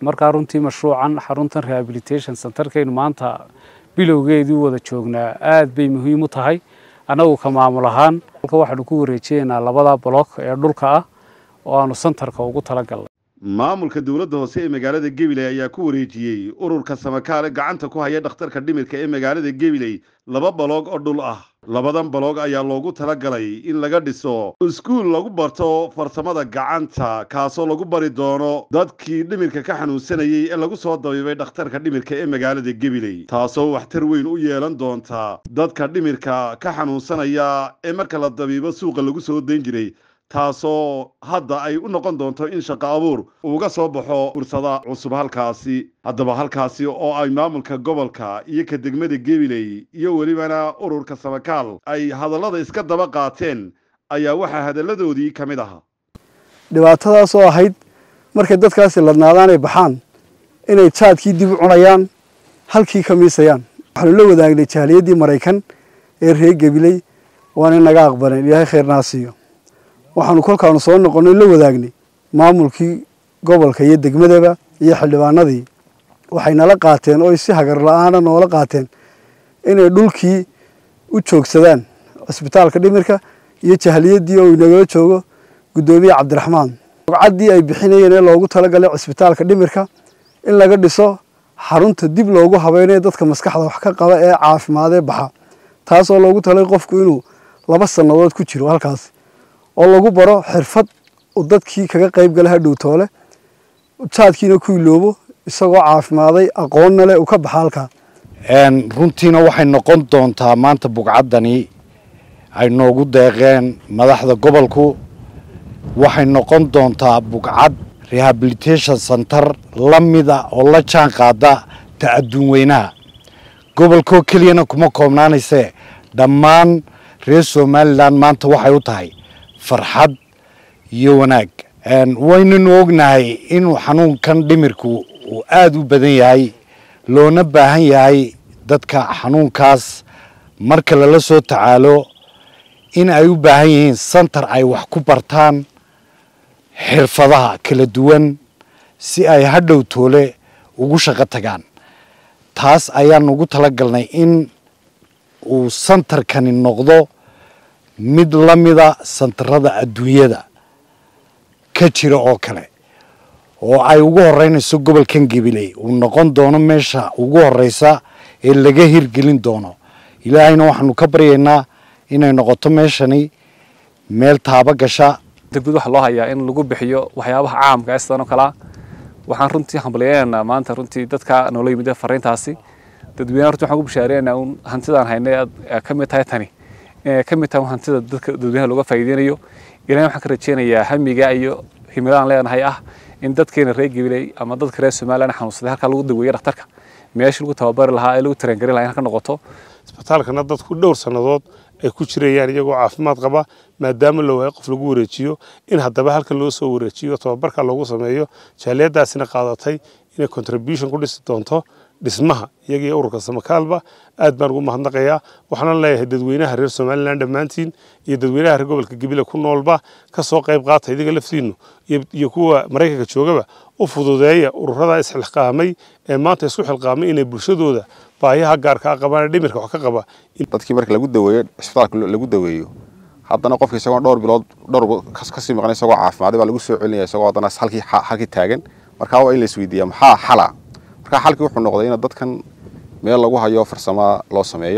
markaa runtii mashruucan xaruntan rehabilitation centerkaynu maanta bilowgeedii wada joognaa aad bay muhiim u tahay annagu ka maamul ahaan halka waxaanu ku wareejineynaa labada block ee dhulka ah oo aanu santarka ugu talagalnay maamulka dowladda hoose ee magaalada gabiley ayaa ku wareejiyey ururka samakaale gacanta ku haya dhakhtarka dhimirka ee magaalada gabiley laba baloog oo dhul ah labadan baloog ayaa loogu talagalay in laga dhiso iskuul lagu barto farsamada gacanta kaasoo lagu bari doono dadkii dhimirka ka xanuunsanayey ee lagu soo dabiibay dhakhtarka dhimirka ee magaalada gabiley taasoo waxtar weyn u yeelan doonta dadka dhimirka ka xanuunsanaya ee marka la dabiibo suuqa lagu soo dayn jiray taasoo hadda ay u noqon doonto in shaqo abuur uga soo baxo fursada cusub halkaasi haddaba halkaasi oo ay maamulka gobolka iyo ka degmada gabiley iyo welibana ururka samakaal ay hadallada iska daba qaateen ayaa waxaa hadalladoodii ka mid ahaa dhibaatadaas oo ahayd markay dadkaasi ladnaadaan ay baxaan inay jaadkii dib u cunayaan halkii ka miisayaan waxaanu la wadaagnay jaaliyaddii maraykan ee reer gabiley waana naga aqbaleen ilaahay khayrnaa siiyo waxaanu kolkaanu soo noqonnay la wadaagnay maamulkii gobolka iyo degmadaba iyo xildhibaanadii waxay nala qaateen oo si hagar la-aana noola qaateen inay dhulkii u joogsadaan cisbitaalka dhimirka iyo jahliyadii oo inagala joogo guddoomiye cabdiraxmaan bogcaddii ay bixinayeen ee loogu talagalay cisbitaalka dhimirka in laga dhiso xarunta dib loogu habeynayo dadka maskaxda wax ka qaba ee caafimaadee baxa taasoo loogu talay qofku inuu laba sannadood ku jiro halkaas oo lagu baro xirfad uu dadkii kaga qayb gala hadhow toole jaadkiina ku iloobo isagoo caafimaaday aqoonna leh uu ka baxa halkaa runtiina waxay noqon doontaa maanta bugcaddani ay noogu deeqeen madaxda gobolku waxay noqon doontaa bugcad rehabilitation center la mida oo la jaan qaada ta adduun weynaha gobolkoo keliyana kuma koobnaanaysee dhammaan reer somalilan maanta waxay u tahay farxad iyo wanaag waynanu ognahay inuu xanuunkan dhimirku uu aada u badan yahay loona baahan yahay dadka xanuunkaas marka lala soo tacaalo in ay u baahan yihiin santar ay wax ku bartaan xirfadaha kala duwan si ay hadhow toole ugu shaqo tagaan taas ayaan ugu talagalnay in uu santarkani noqdo mid la mida santarada adduunyada ka jira oo kale oo ay ugu horeynayso gobolkan gabiley uu noqon doono meesha ugu horeysa ee laga hirgelin doono ilaahayna waxaanu ka baryaynaa inay noqoto meeshani meel taaba gasha degmad waxaa loo hayaa in lagu bixiyo waxyaabaha caamka ee sidan oo kalea waxaan runtii hambalyeynaa maanta runtii dadka noola yimid fariintaasi dadweynaha runtii waxaan ku bishaareynaa un hantidaan haynay ka mid tahay tani inay ka mid tahay hantida dadka dadweynaha looga faa'iideynayo ilahay waxaan ka rajeynayaa hamiga iyo himiladaan leenahay ah in dadkeena reer gabiley ama dadka reer somaliland xanuunsaday halkaa lagu daweeyo dhakhtarka meesha lagu tababari lahaa ee lagu tarengarin lahaa in ka noqoto isbitaalkana dadku dhowr sannadood ay ku jirayaan iyagoo caafimaad qaba maadaama la waayo qof lagu wareejiyo in haddaba halkan loo soo wareejiyo tababarka loogu sameeyo jaaliyadaasina qaadatay inay contribution ku dhisi doonto dhismaha iyaga iyo ururka samakaalba aad baan ugu mahadnaqayaa waxaana leeyahay dadweynaha reer somalilan dhammaantiin iyo dadweynaha reer gobolka gabile ku noolba ka soo qayb qaata idiga laftiinu iyo kuwa maraykanka joogaba u fududeeya ururada isxilqaamay ee maanta isku xilqaamay inay bulshadooda baahiyaha gaarka a qabaan ee dhimirka wax ka qaba dadkii marka lagu daweeyo cisbitaalka lagu daweeyo haddana qofka isagoo dhowr bilood dhowr kasii maqan isagoo caafimaaday baa lagu soo celinaya isagoo haddana halkii halkii taagan markaa waa in la isweydiiyaa maxaa xala markaa xalkii wuxuu noqday in dadkan meel lagu hayo farsama loo sameeyo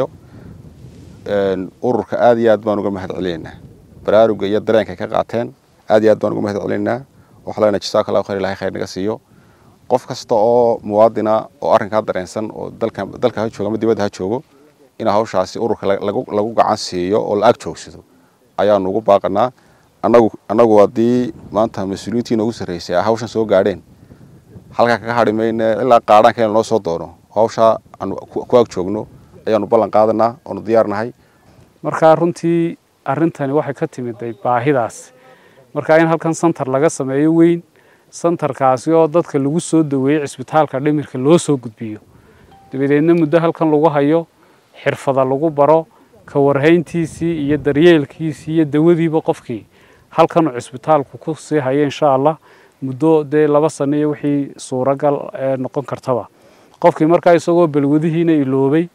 ururka aad iyo aad baan uga mahad celinaynaa baraaruga iyo dareenka ka qaateen aad iyo aad baan uga mahad celinaynaa waxaa leenahay jasaaka allahu khayr ilahay khayr naga siiyo qof kasta oo muwaadina oo arrinkaa dareensan oo dalka dalka ha joogo ama dibadda ha joogo in hawshaasi ururka lagu lagu gacan siiyo oo la ag joogsado ayaanu ugu baaqanaa annagu annagu haddii maanta mas-uuliyiintii noogu sarreysay ay hawshan soo gaadheen halkaa kaga hadhi mayne ilaa qaadhaanka in lanoo soo doono hawshaa aanu ku ag joogno ayaanu ballan qaadanaa oonu diyaarnahay markaa runtii arrintani waxay ka timiday baahidaas markaa in halkan santar laga sameeyo weyn santarkaasi oo dadka lagu soo daweeyey cisbitaalka dhimirka loo soo gudbiyo dabadeedna muddo halkan lagu hayo xirfada lagu baro ka warhayntiisii iyo daryeelkiisii iyo dawadiiba qofkii halkanuu cisbitaalku ku sii hayo insha allah muddo dee laba sano iyo wixii suuragal noqon kartaba qofkii markaa isagoo balwadihiina iloobay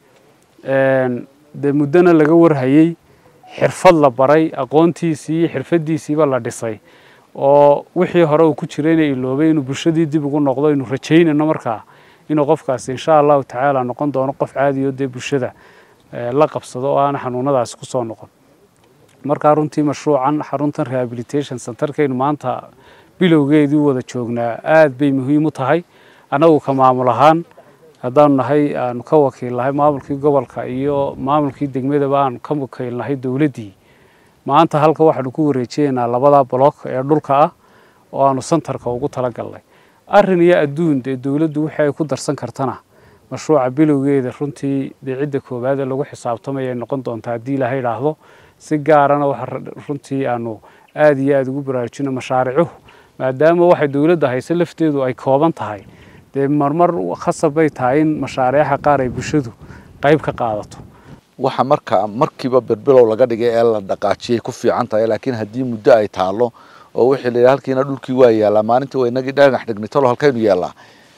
dee muddona laga warhayey xirfad la baray aqoontiisii iyo xirfadiisiiba la dhisay oo wixii hore uu ku jirayna iloobay inuu bulshadii dib ugu noqdo aynu rajaynayno markaa inuu qofkaasi insha allahu tacaala noqon doono qof caadiyo dee bulshada la qabsado oo aana xanuunadaasi kusoo noqon markaa runtii mashruucan xaruntan rehabilitation centerkaynu maanta bilowgeedii u wada joognaa aad bay muhiim u tahay annagu ka maamul ahaan haddaanu nahay aanu ka wakiilnahay maamulkii gobolka iyo maamulkii degmadaba aanu ka wakiilnahay dowladdii maanta halka waxaanu ku wareejineynaa labada block ee dhulka ah oo aanu santarka ugu talagalnay arrin iyo adduun dee dowladdu wixii ay ku darsan kartana mashruuca bilowgeeda runtii dee cidda koowaad ee lagu xisaabtamaya ay noqon doontaa haddii ilaaha idhaahdo si gaarana waxa runtii aanu aada iyo aada ugu baraarujino mashaaricuhu maadaama waxay dowladda hayse lafteedu ay kooban tahay dee marmar khasab bay tahay in mashaariixa qaar ay bulshadu qayb ka qaadato waxa marka markiiba berbelow laga dhigay ee la dhaqaajiyay ku fiican tahay laakiin haddii muddo ay taalo oo wixii la yidhaha halkiina dhulkii waa yaallaa maalintii waa inagii dhagax dhignay talo halkaynu yaallaa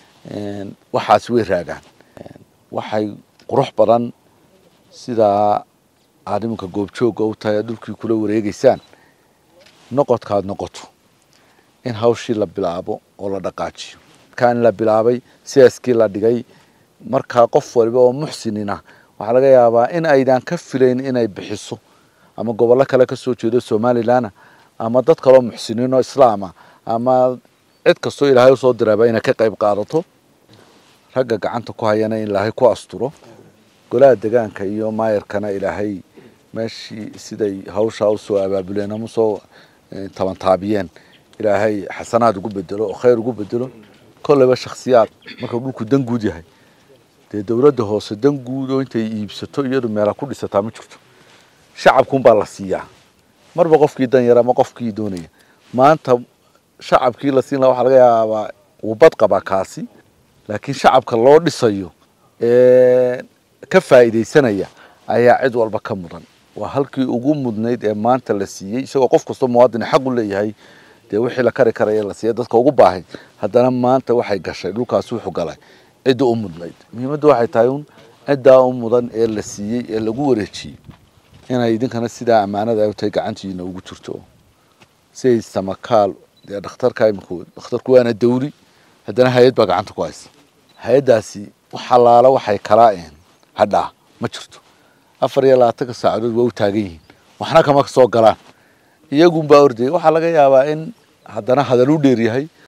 waxaas way raagaan waxay qurux badan sidaa aad iminka goobjoogga u tahay dhulkii kula wareegeysaan noqodkaad noqoto in hawshii la bilaabo oo la dhaqaajiyo kan la bilaabay siyaaskii la dhigay markaa qof waliba oo muxsinina waxaa laga yaabaa in aydan ka filayn inay bixiso ama gobollo kale ka soo jeedo somalilan ama dad kaloo muxsiniin oo islaama ama cid kastoo ilaahay usoo diraaba inay ka qayb qaadato ragga gacanta ku hayana in ilaahay ku asturo golaha degaanka iyo maayarkana ilaahay meeshii siday hawshaa usoo abaabuleen ama usoo tabantaabiyeen ilaahay xasanaad ugu bedelo oo khayr ugu bedelo kolleyba shaksiyaad markuu dhulku dan guud yahay dee dowladda hoose dan guud oo intay iibsato iyadu meela ku dhisataa ma jirto shacabkuunbaa la siiyaa marba qofkii dan yar ama qofkii doonaya maanta shacabkii la siin laha waxaa laga yaabaa uu bad qabaa kaasi laakiin shacabka loo dhisayo ee ka faa'iidaysanaya ayaa cid walba ka mudan waa halkii ugu mudnayd ee maanta la siiyey isagoo qof kastoo muwaadini xaq u leeyahay dee wixii la kari karaya la siiya dadka ugu baahay haddana maanta waxay gashay dhulkaas wuxuu galay cidda u mudnayd muhiimadda waxay tahay un ciddaa u mudan ee la siiyey ee lagu wareejiyey inay idinkana sidaa ammaanada ay u tahay gacantiina ugu jirto siay samakaal dee dhakhtarka iminku dhakhtarku waana dawri haddana hay-ad baa gacanta ku haysa hay-addaasi wax allaala waxay kalaa een hadhaa ma jirto afar iyo labaatanka saacadood waa u taagan yihiin waxna kama soo galaan iyagunbaa ordayay waxaa laga yaabaa in haddana hadal u dheer yahay